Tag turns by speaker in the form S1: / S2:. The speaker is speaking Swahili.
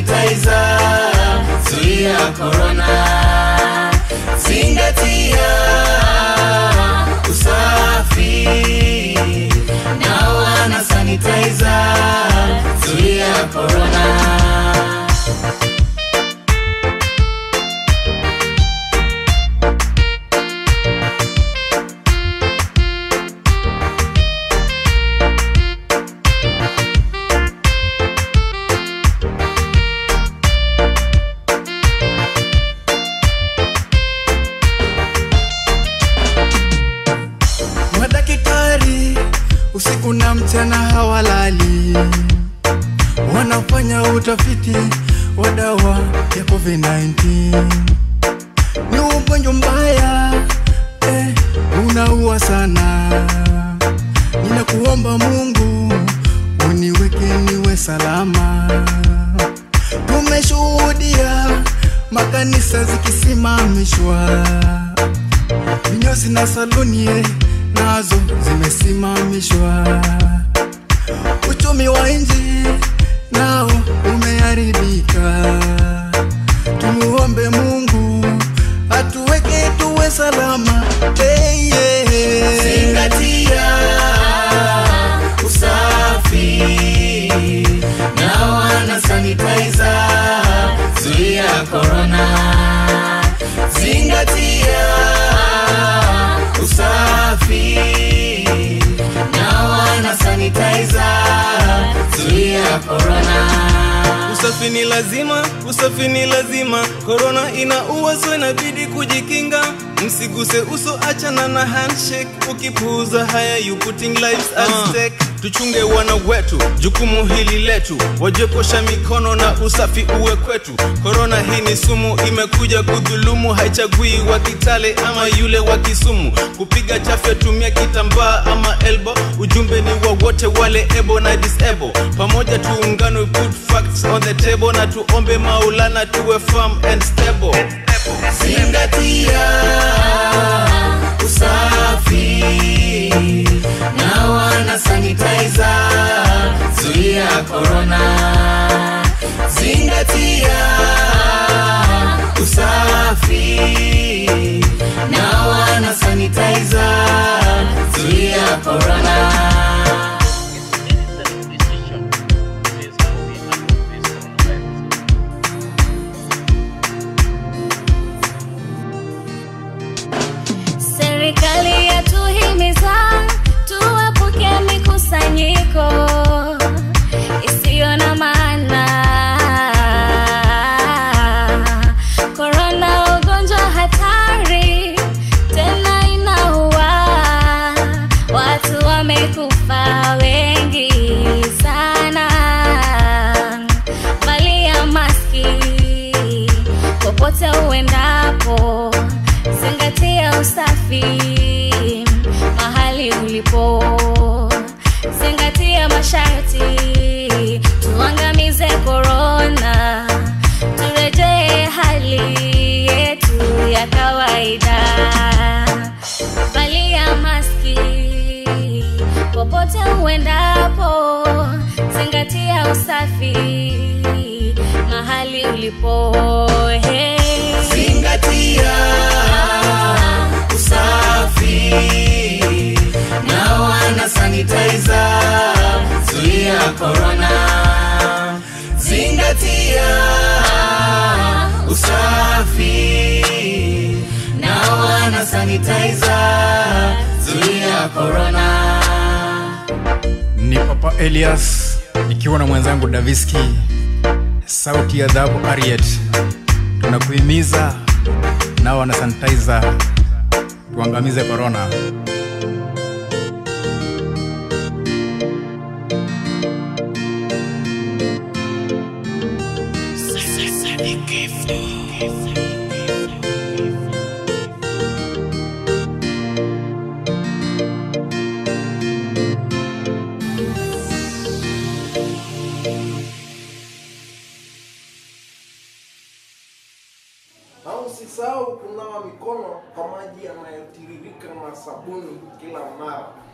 S1: sanitizer, zuia corona, zingatia usafi, nawa na sanitizer, zuia corona.
S2: Madaktari usiku na mchana hawalali, wanafanya utafiti wa dawa ya COVID-19. Ni ugonjwa mbaya eh, unaua sana. Ninakuomba Mungu uniweke niwe salama. Tumeshuhudia makanisa zikisimamishwa vinyozi na saluni eh, nazo zimesimamishwa. Uchumi wa nchi nao umeharibika. Tumuombe Mungu atuweke tuwe salama. Hey, yeah.
S1: Zingatia usafi, nawa na sanitizer, zuia corona. Zingatia usafi, nawa na sanitizer, zuia corona.
S3: Usafi ni lazima, usafi ni lazima. Korona inaua, so inabidi kujikinga. Msiguse uso, achana na handshake. Ukipuuza haya, you putting lives at stake. Tuchunge wana wetu, jukumu hili letu, wajue kuosha mikono na usafi uwe kwetu. Korona hii ni sumu, imekuja kudhulumu, haichagui wa Kitale ama yule wa Kisumu. Kupiga chafya, tumia kitambaa ama elbow. Ujumbe ni wa wote wale ebo na disable, pamoja tuungane, we put facts on the table, na tuombe Maulana tuwe firm and stable.
S1: Zingatia usafi, nawa na sanitizer, zuia corona. Zingatia usafi, nawa na sanitizer, zuia corona.
S4: Serikali yatuhimiza tuepuke mikusanyiko isiyo na maana. Korona ugonjwa hatari, tena inaua. Watu wamekufa wengi sana. Valia maski popote uendapo, zingatia usafi mahali ulipo, zingatia masharti, tuangamize korona, turejee hali yetu ya kawaida. Valia maski popote uendapo, zingatia usafi mahali ulipo. Hey.
S1: Zingatia usafi, nawa na sanitizer, zuia corona. Zingatia usafi, nawa na sanitizer, zuia corona.
S2: Ni Papa Elias nikiwa na mwenzangu Daviski, sauti ya dhahabu Ariet. Tunakuhimiza nao na sanitizer, tuangamize corona.
S5: na usisahau kunawa mikono kwa maji yanayotiririka na sabuni kila mara.